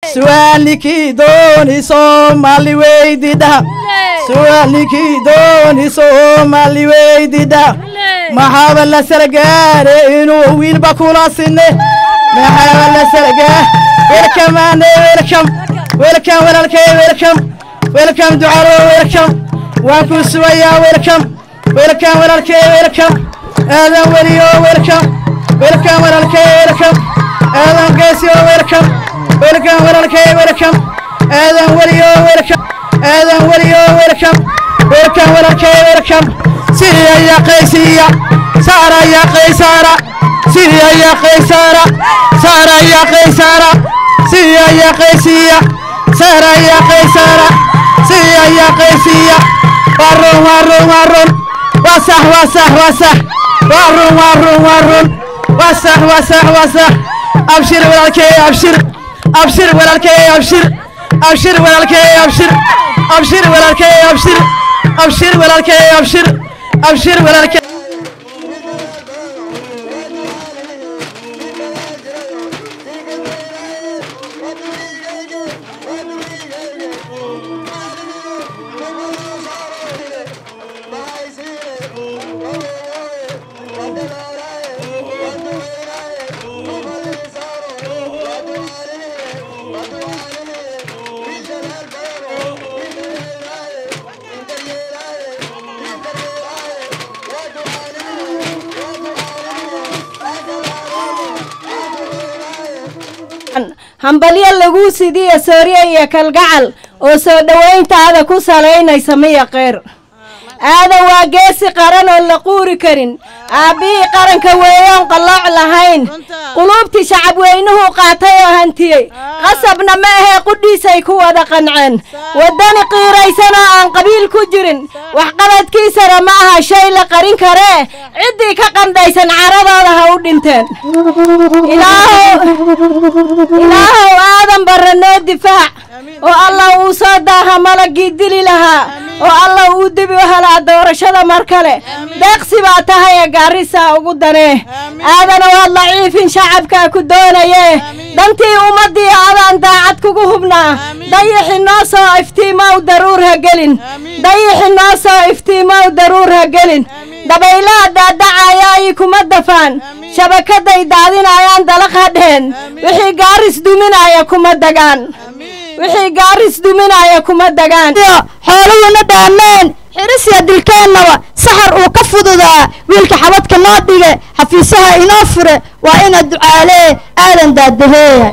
su'aalnikii dooni soomaali weydidha su'aalnikii dooni soomaali weydidha maxaaba la sargaare inuu wiilba kula sinne maxaaba la sargaa welcome ane welcome welcome walaalkay welcome welcome ducalo welcome waan ku sugayaa welcome welcome walaalkay welcome aadan weliyo welcome welcome walaalkay welcome aadan geesiyo welcome welcome walaalkay welcome aadan weliyo welcome aadan weliyo welcome welcome walaalkay welcome siriya ya qaysiya saara ya qaysara siriya ya qaysara saara ya qaysara siriya ya qaysiya saara ya qaysara siriya ya qaysiya warun warun warun wasah wasah wasah warun warun warun wasah wasah wasah abshir walaalkay abshir abshir walaalkay abshir abshir walaalkay abshir abshir walaalkay abshir abshir walaalkay abshir abshir walaalkay hambalyo laguu sidiya soorye iyo kalgacal oo soo dhowayntaada ku salaynaysa miya qeyr aadan waa geesi qaran oon la quuri karin aabbihii qaranka weeyoon qallooc lahayn quluubtii shacab weynuhu qaatay oo hantiyey qasabna ma ahee qudhiisay ku wada qanceen waddani qiiraysan oo aan qabiil ku jirin waxqabadkiisana ma aha shay la qarin karee ciddii ka qandhaysan caradooda ha u dhinteen ilaahow aadan barra noo difaac oo allah uu soo daaha malagii dili lahaa oo allah uu dibi u helaa doorashada mar kale deeqsi baa tahay ee gaarisaa ugu danee aadana waad laciifin shacabkaa ku doonayee dantii ummaddii adaan daacad kugu hubnaa dayixi noo soo iftiimow daruur ha gelin dayixi noo soo iftiimow daruur ha gelin dabaylaha daadacayaayi kuma dafaan shabakaday daadinayaan dalaq hadheen wixii gaaris duminaya kuma dagaan wixii gaaris duminaya kuma dagaan xooluhuna dhaameen xirisiya dilkeennaba saxar uu ka fududaa wiilka xabadka noo dhige xafiisaha inoo fure waa ina ducaalee aadan daadaheeya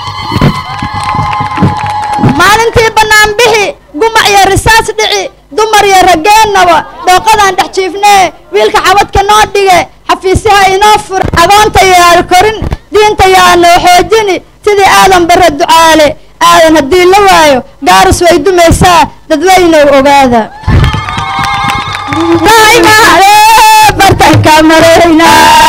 maalintii bannaan bixi gumac iyo risaas dhici dumar iyo rageennaba dhooqadaan dhex jiifnee wiilka xabadka noo dhige xafiisaha inoo fure agoonta yaal korin diinta yaa noo xoojini sidii aadan barre ducaale aadan haddii la waayo gaarus way dumaysaa dadweynow ogaada daa'imaale bartanka marayna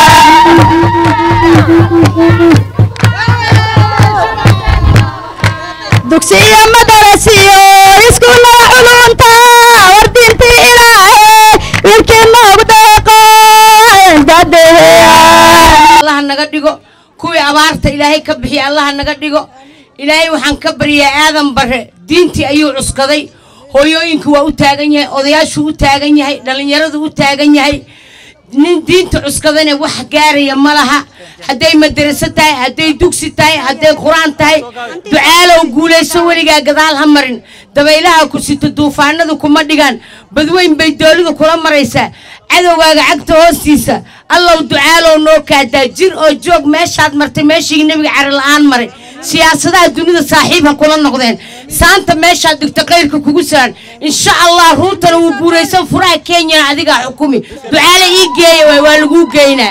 dugsiyo madarasiyo iskuullada culunta war diintii ilaahe wiilkii noogu deeqo allaha naga dhigo kuwii abaarta ilaahay ka bixiya allaha naga dhigo ilaahay waxaan ka baryaa aadan bare diintii ayuu cuskaday hooyooyinku waa u taagan yahay odayaashuu u taagan yahay dhallinyaradu u taagan yahay nin diinta cuskadana wax gaaraya ma laha hadday madaraso tahay hadday dugsi tahay hadday qur-aan tahay ducaalow guulayso weligaa gadaal ha marin dabaylaha ku sito duufaanadu kuma dhigaan badweyn bay doolidu kula maraysaa cadowgaaga cagta hoostiisa allow ducaalow noo kaadaa jir oo joog meeshaad martay meeshii nebiga cari la'aan maray siyaasadaha dunida saaxiib ha kula noqdeen saanta meeshaad dhigto kayrka kugu saaran insha allah ruutana wuu guuraysan furaha kenyana adigaa xukumi ducaale ii geeya waay waa laguu geynaa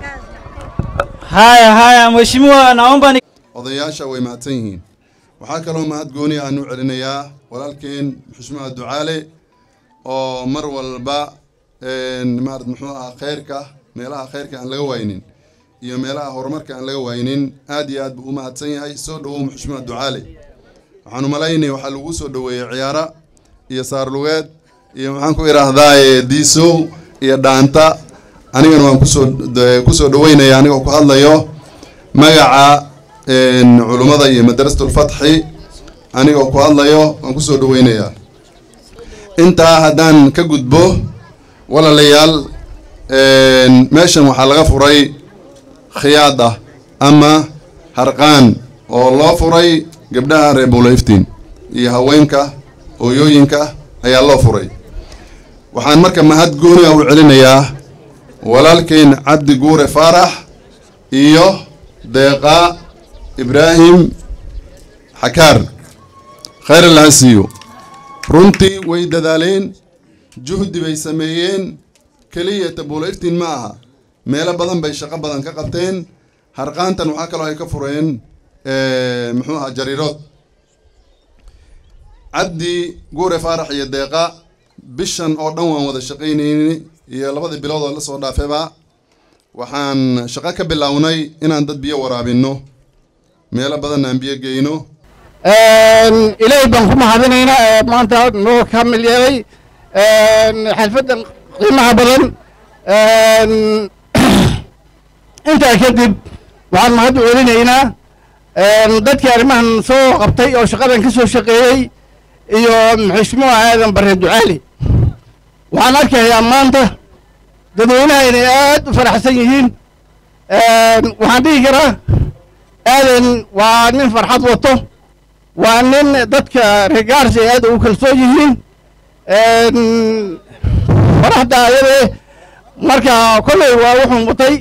haya haya mheshimiwa naomba ni odayaasha way mahadsan yihiin waxaa kaloo mahad gooni aan u celinayaa walaalkeen xushmaha ducaale oo mar walba maarad muxuu ahaa khayrka meelaha khayrka aan laga waynin iyo meelaha horumarka aan laga waynin aad iyo aad buu u mahadsan yahay soo dhowow xushmaha ducaale waxaan u malaynay waxaa lagu soo dhoweeyey ciyaara iyo saarlugeed iyo maxaan ku idhaahdaaye diisow iyo dhaanta anigana waan kusoo kusoo dhaweynaya anigoo ku hadlayo magaca culummada iyo madrasatulfatxi anigoo ku hadlayo waan kusoo dhaweynayaa intaa haddaan ka gudbo walaalayaal meeshan waxaa laga furay khiyaad ah ama harqaan oo loo furay gabdhaha reer buulayftiin iyo haweenka hooyooyinka ayaa loo furay waxaan marka mahad gooni ah u celinayaa walaalkeen cabdi guure faarax iyo deeqa ibraahim xakaar khayr allaha siiyo runtii way dadaaleen juhdi bay sameeyeen keliya tabuulayftiin ma aha meelo badan bay shaqo badan ka qabteen harqaantan waxaa kaloo ay ka fureen muxuu ahaa jariirood cabdi guure faarax iyo deeqa bishan oo dhan waan wada shaqaynayni iyo labadii bilood oo la soo dhaafayba waxaan shaqo ka bilownay inaan dad biyo waraabinno meelo badan aan biyo geyno ilaahay baan ku mahadinaynaa ee maanta noo kamil yeelay xalfaddan qiimaha badan intaa kadib waxaan mahad u celinaynaa dadkii arrimahan soo qabtay oo shaqadan ka soo shaqeeyey iyo xishmuha aadan bare ducaali waxaan arkayaa maanta dadweynaha inay aad u faraxsan yihiin waxaan dhihi karaa aadan waa nin farxad wato waa nin dadka regaarsi ay aad ugu kalsoon yihiin faraxda ayadee marka kolley waa wuxuu mutay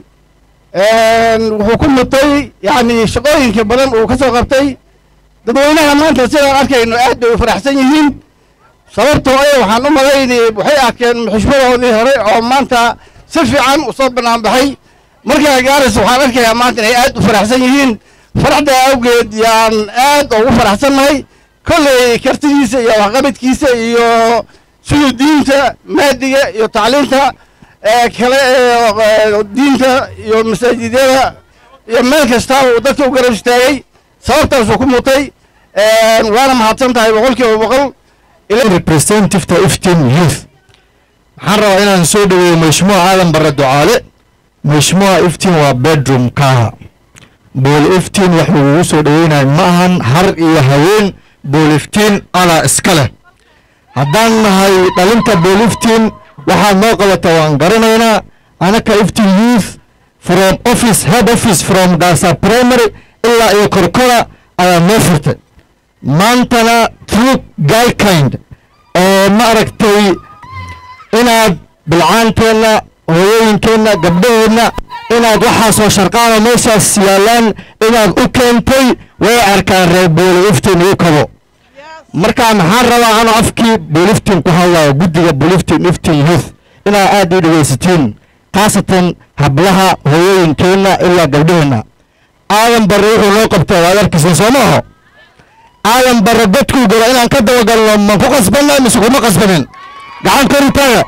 wuxuu ku mutay yacni shaqooyinka badan uu ka soo qabtay dadweynaha maanta sidaan arkayno aad bay u faraxsan yihiin sababtoo ee waxaan u malaynay waxay arkeen xushmadoodii hore oo maanta si fiican u soo bannaan baxay markaa gaaris waxaan arkayaa maanta inay aad u faraxsan yihiin faraxda awgeed yaan aad ugu faraxsannahay kolley kartidiisa iyo waxqabadkiisa iyo siduu diinta maadiga iyo tacliinta kale ee diinta iyo masaajidyada iyo meel kastaaba uu dadka u garab istaagay sababtaasuu ku mutay waana mahadsan tahay boqol kiiba boqol representativeta iftin youth waxaan rabaa inaan soo dhaweeyo mashmuuca aadan barre ducaale mashmuuca iftin waa bedroom kaaha bool iftiin wax lagugu soo dhaweynayo ma ahan har iyo haween bool iftiin alaa iska leh haddaan nahay dhalinta bool iftiin waxaad noo qabata waan garanaynaa anaka iftin youth from office head office from gaasa primary ilaa iyo korkora ayaa noo furtay maantana true guykind oo ma aragtay inaad bilcaanteenna hooyooyinkeenna gabdhaheenna inaad waxaasoo sharqaana meeshaas yaallaan inaad u keentay way arkaan reer booliftin ii kabo markaa maxaan rabaa anoo afkii booliftin ku hadlayo guddiga booliftin iftin youth inaad aad ii dhegaysatiin khaasatan hablaha hooyooyinkeenna ilaa gabdhaheenna aadan barre wuxuu noo qabtay waad arkaysan soo maaho aadan barre dadkuu galo inaan ka dabagalno ma ku qasbanna mise kuma qasbanin gacan korintaaga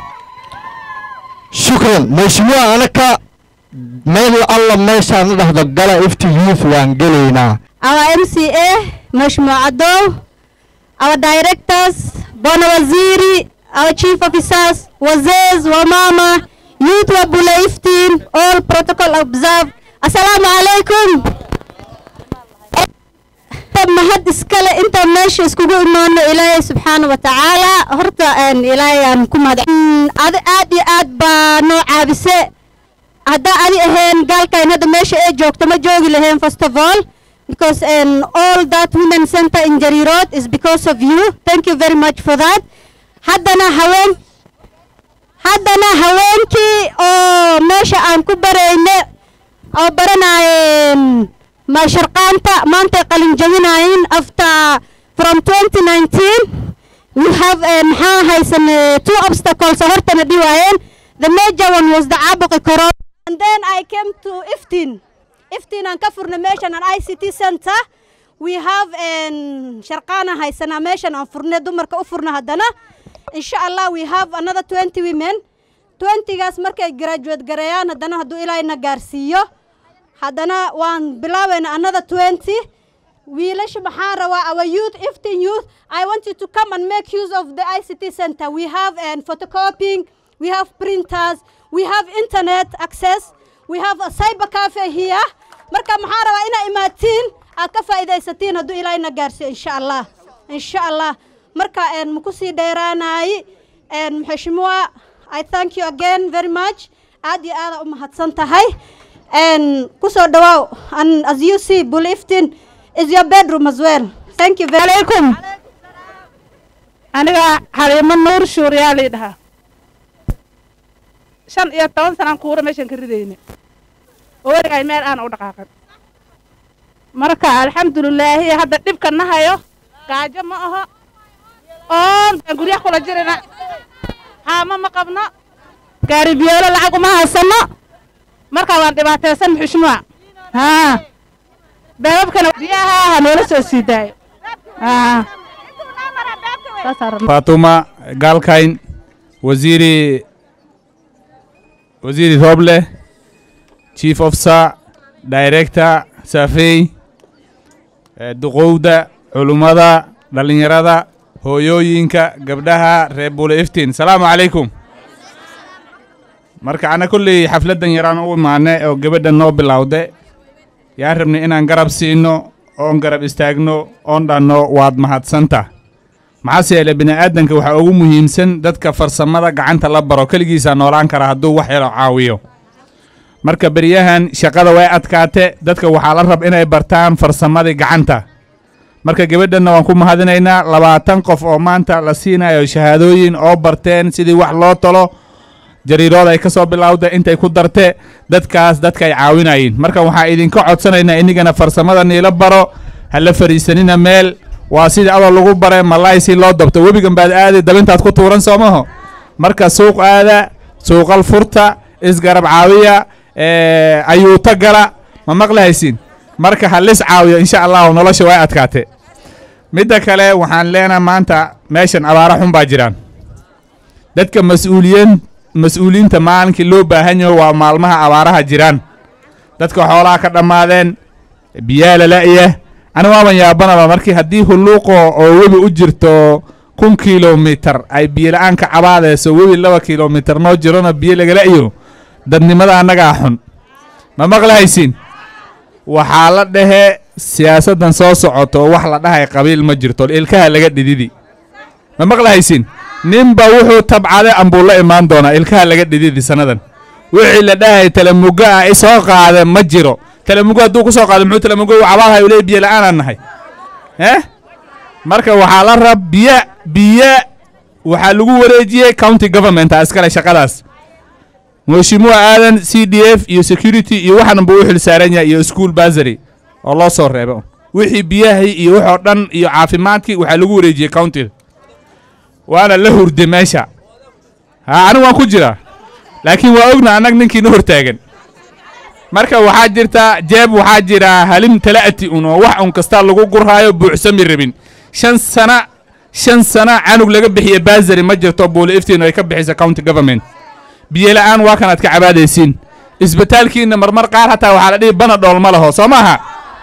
shukran mashmuuca anaka meel alla meeshaan la dhahdo gala ifti youth waan gelaynaa our MCA Mheshimiwa Ado, our directors, Bwana Waziri, our chief officers, wazes, wamama, youth wa Bule Iftin, all protocol observed. Assalamu alaikum. mahad iskale intaan meesha iskugu imaano ilaahay subxaana wa tacaala horta ilaahay aan ku mahad adi aad iyo aad baa noo caabise haddaa adi ahayn gaalkayn hadda meesha ee joogto ma joogi lahayn first of all because um, all that women center in Jari Road is because of you thank you very much for that haddana haween haddana haweenkii oo meesha aan ku barayne oo baranayeen ma sharqaanta maantay qalin jabinaayeen after from 2019 we have uh, maxaa haysan uh, two obstacles oo hortana dhiwaayeen the major one was the caabuqi corona and then I came to Iftin Iftin aan ka furna meeshan an ICT center we have um, sharqaana haysanaa meeshan aan furne dumarka u furna haddana insha allah we have another 20 women 20gaas markay graduate gareeyaan haddana hadduu ilaahayna gaarsiiyo haddana waan bilaabayna another 20 wiilasha maxaan rabaa our youth iftin youth i want you to come and make use of the ict center we have um, photocopying we have printers we have internet access we have a cyber cafe here marka maxaan rabaa inaa imaatiin aad ka faa'iidaysatiin hadduu ilaahayna gaarsiiyo insha allah insha allah marka een maku sii dheeraanaay een maxashimua i thank you again very much aad iyo aada u mahadsan tahay een kusoo dhawaaw and as you see buliftin is your bedroom as well thank you very alaikum aniga xaliimo nuur shuuriyaa lii dhahaa shan iyo toban sanaan kuura meeshaan ka ridayne oo weligaay meel aan u dhaqaaqan marka alxamdulilaahi hadda dhibka na hayo gaajo ma aho oon baan guryaha kula jirina haamo ma qabno gaari biyoolo lacag uma haysano marka waan dhibaataysan xushmaa haa beebabkana biyaha ha noola soo sii daayo haa fatuma galkayn waziri waziri roble chief officer director safey eh, duqowda culummada dhallinyarada hooyooyinka gabdhaha reer bule iftiin salaamu calaykum marka ana kolley xafladdan yaraan u imaane oo gabadha noo bilowde yaan rabnay inaan garab siino oon garab istaagno oon dhanno waad mahadsanta maxaase yeele bini'aadanka waxaa ugu muhiimsan dadka farsamada gacanta la baro keligiisaa noolaan kara hadduu wax yaro caawiyo marka beryahan shaqada way adkaate dadka waxaa la rab inay bartaan farsamadii gacanta marka gabadhanna waan ku mahadinaynaa labaatan qof oo maanta la siinayo shahaadooyin oo barteen sidii wax loo talo jariirood ay ka soo bilowda intay ku darte dadkaas dadka ay caawinayeen marka waxaa idinka codsanaynaa inigana farsamada niila baro ha la fariisanina meel waa sidii adoo lagu bare malaay si loo dabto webigan baad aadi dabintaad ku tuuran soomaho marka suuq aada suuqal furta isgarab caawiya eh, ayuuta gala ma maqlahaysin marka ha lis caawiyo insha allahu nolosha way adkaate midda kale waxaan leenaha maanta meeshan abaara xun baa jiraan dadka mas-uuliyiin mas-uuliyiinta maalinkii loo baahan yaho waa maalmaha abaaraha jiraan dadka xoolaha ka dhammaadeen biyaa lala'ya ani waaban yaabanaba markii haddii hulluuqo oo webi u jirto kun kilomitar ay biyola'aan ka cabaadayso webi laba kilomitar noo jirona biyo lagala'yo dadnimada annagaa xun ma maqlahaysiin waxaa la dhehe siyaasaddan soo socoto wax la dhahay qabiil ma jirto ilkaha laga dhididi ma maqlahaysiin ninba wuxuu tabcade ambuu la imaan doonaa ilkaha laga dhididi sannadan wixii la dhahay talamugo ah isoo qaade ma jiro talamugo hadduu ku soo qaado muxuu talamugo u cabaadhay ule biyo la'aanaan nahay eh marka waxaa la rab biyo biyo waxaa lagu wareejiyey county government a iskale shaqadaas mheshimiwa aadan c d f iyo security iyo waxan buu u xil saaran yahay iyo school basary oo loo soo reebo wixii biyahii iyo waxoo dhan iyo caafimaadkii waxaa lagu wareejiyey countiga waana la hurde meesha ha anigu waan ku jiraa laakiin waa ogna annag ninkiina hortaagan marka waxaa jirta jeeb waxaa jira halim tala'ati un oo wax un kasta lagu gurhaayo buuxsami rabin shan sana shan sana canug laga bixiye basary ma jirto buuli iftiin ay ka bixisa county government biyo la'aan waa kanaad ka cabaadaysiin isbitaalkiina marmar qaar hataa waxaa la dhihi bana dhool ma laho soo maaha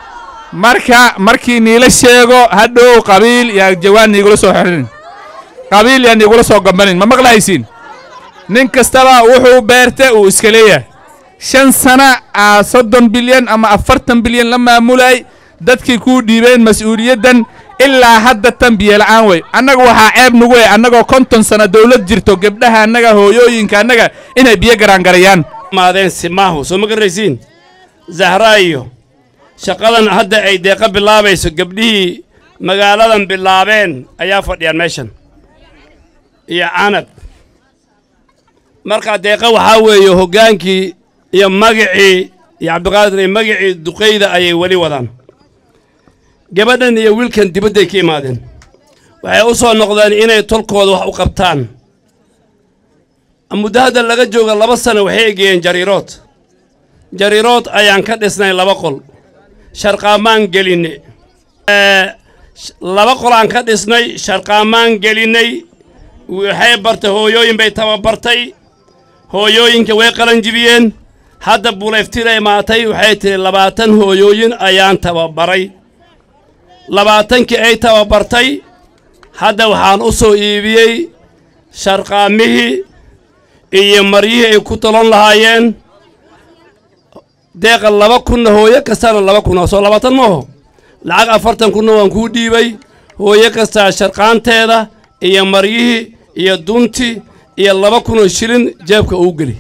marka markii niila sheego hadhow qabiil yaa jawaan niigula soo xirin qabiil yaa niigula soo gambanin ma maqlahaysiin nin kastaba wuxuu beerte uu iska leeyahay shan sana aa soddon bilyan ama afartan bilyan la maamulay dadkii kuu dhiibeen mas-uuliyaddan ilaa hadda tan biyo la'aan wey annaga waxaa ceeb nagu wey annagoo konton sano dowlad jirto gebdhaha annaga hooyooyinka annaga inay biyo garaangarayaan maadeen simaahu soo ma garanaysiin zahraa iyo shaqadan hadda ay deeqa bilaabayso gabdhihii magaaladan bilaabeen ayaa fadhiyaan meeshan iyo canab markaa deeqa waxaa weeye hoggaankii iyo magicii iyo cabdiqaadir iyo magicii duqayda ayay weli wadaan gabadhan iyo wiilkan dibadday ka imaadeen waxay u soo noqdeen inay tolkooda wax u qabtaan muddo hadda laga jooga laba sano waxay egeeyeen jariirood jariirood ayaan ka dhisnay laba qol sharqaamaan gelinne laba qol aan ka dhisnay sharqaamaan gelinnay waxay bartay hooyooyin bay tababartay hooyooyinka way qalanjibiyeen hadda bulayftira imaatay waxay tihi labaatan hooyooyin ayaan tababaray labaatankii ay tababartay hadda waxaan u soo iibiyey sharqaamihii iyo maryihii ay ku talon lahaayeen deeqa laba kunna hooyo kastana laba kun oo soo labaatan maaho lacag afartan kunna waan kuu dhiibay hooyo kastaa sharqaanteeda iyo maryihii iyo duntii iyo laba kunoo shilin jeebka uu geli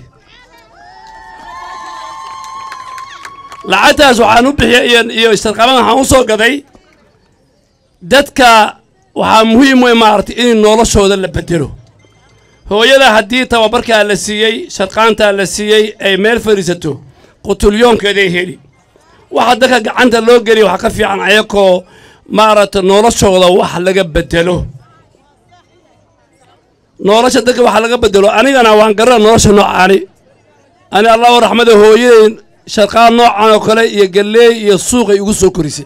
lacagtaas waxaan u bixiyay iyo iyo sharqaban waxaan u soo gaday dadka waxaa muhiim wey maaragtay in noloshooda la bedelo hooyada haddii tababarkaa la siiyey sharqaantaa la siiyey ay meel fadhiisato qutulyoonkeeday heli waxa dadka gacanta loo geliya waxaa ka fiican ayakoo maaragtay noloshooda wax laga bedelo nolosha dadka wax laga bedelo anigana waan garana nolosha noocaani ani allahu raxmada hooyaday sharqaan noocan oo kale iyo galleey iyo suuqay igu soo korisay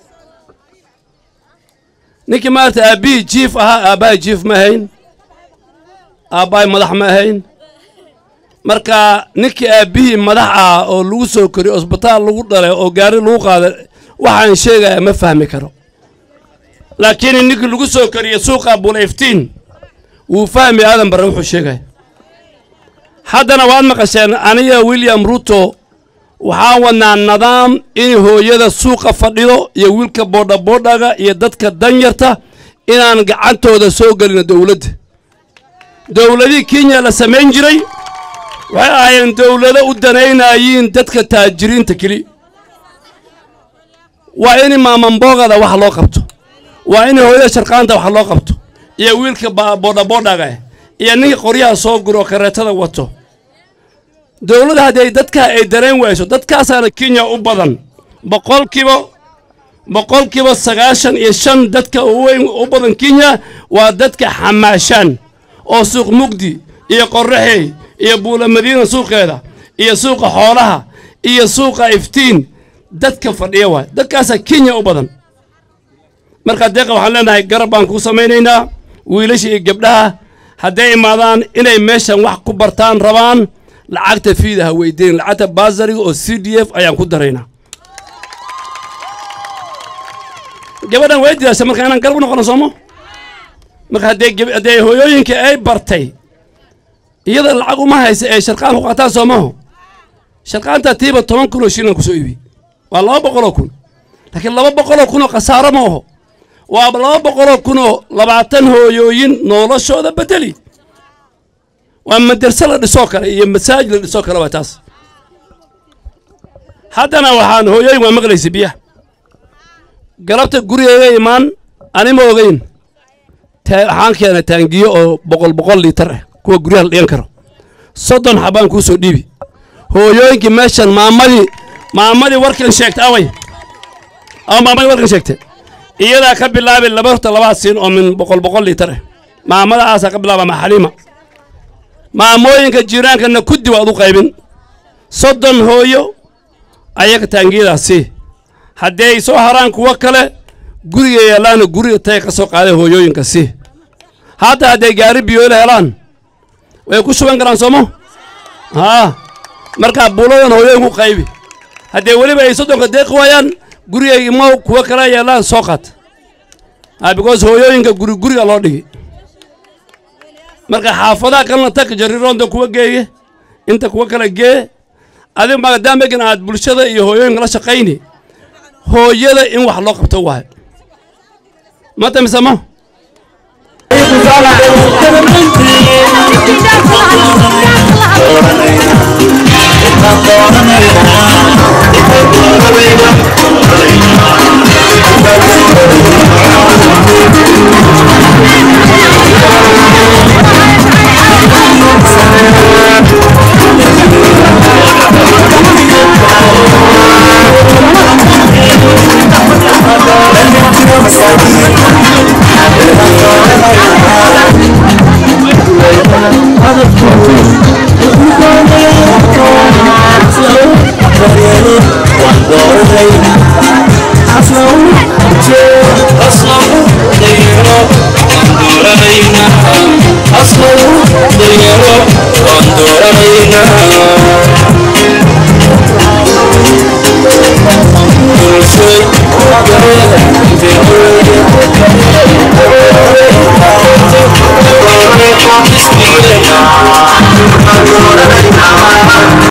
ninkii maarata aabbihii jiif ahaa aabbahay jiif ma ahayn aabbahay madax ma ahayn marka ninkii aabbihii madax ah oo lagu soo koriyo osbitaal lagu dhalay oo gaari lagu qaaday waxaan sheegaya ma fahmi karo laakiin ninkii lagu soo koriyo suuqa bulayftiin wuu fahmi aadan barre wuxuu sheegaya haddana waad maqasheen aniga william ruto waxaan wadnaa nidaam in hooyada suuqa fadhido iyo wiilka boodhaboodhaga iyo dadka danyarta inaan gacantooda soo gelino dowladda dowladihii kenya la samayn jiray waxay ahaayeen dowlado u danaynayiin dadka taajiriinta keli waa in maamambogada wax loo qabto waa in hooyada sharqaanta wax loo qabto iyo wiilka boodhaboodhaga iyo ninka qoryaha soo guro kareetada wato dowladda haddii dadka ay dareen wayso dadkaasaana kenya u badan boqolkiiba boqolkiiba sagaashan iyo shan dadka uweyn u badan kenya waa dadka xamaashaan oo suuq mugdi iyo qorraxey iyo buula madiina suuqeeda iyo suuqa xoolaha iyo suuqa iftiin dadka fadhiya waay dadkaasaa kenya u badan markaa deeqa waxaan leenahay garab baan kuu samaynaynaa wiilasha iyo gabdhaha hadday imaadaan inay meeshan wax ku bartaan rabaan lacagta fiida ha weydiin lacagta baasariga oo c d f ayaan ku daraynaa gabadhan way didaasha marka inaan garab u noqono soomo marka haddee haddee hooyooyinka ay bartay iyada lacag uma haysa ee sharqaan ku qaataan soomaho sharqaanta tiiba toban kun oo shilin kusoo iibi waa laba boqoloo kun laakiin laba boqoloo kun oo khasaaro ma oho waa laba boqoloo kun oo labaatan hooyooyin noloshooda bedeli waa madarse la dhisoo kale iyo masaajid la dhisoo kale waa taas haddana waxaan hooyooyin waa maqlaysa biyaha galabta gurigayga imaan anima ogeyn waxaan keenay taangiyo oo boqol boqol liitar ah kuwa guryaha la dhigan karo soddon xabaan kuu soo dhiibi hooyooyinkii meeshan maamadii maamadii warkan sheegtay away ama maamadii warkan sheegtay iyadaa ka bilaabay laba horta labaad siin oo min boqol boqol liitar ah maamadaasaa ka bilaaba maxaliima maamooyinka jiiraankana kuddi waad u qaybin soddon hooyo ayaga taangiyadaas sii haddii ay soo haraan kuwo kale guriga yeelaana guriga tay ka soo qaaday hooyooyinka sii hadda hadday gaari biyoole helaan way ku shuban karaan soomo haa markaa buuladan hooyooyinku qaybi haddee weliba ay soddonka deeqi waayaan gurigaygi mow kuwo kale yeelaan soo qaat ha because hooyooyinka guri guriga loo dhigi marka xaafadaha kalena tag jariroonta kuwa geeye inta kuwa kale gee adiga maadaamagan aad bulshada iyo hooyooyinka la shaqayni hooyada in wax loo qabto waayo mata misamo أصله ضيرو وندورنا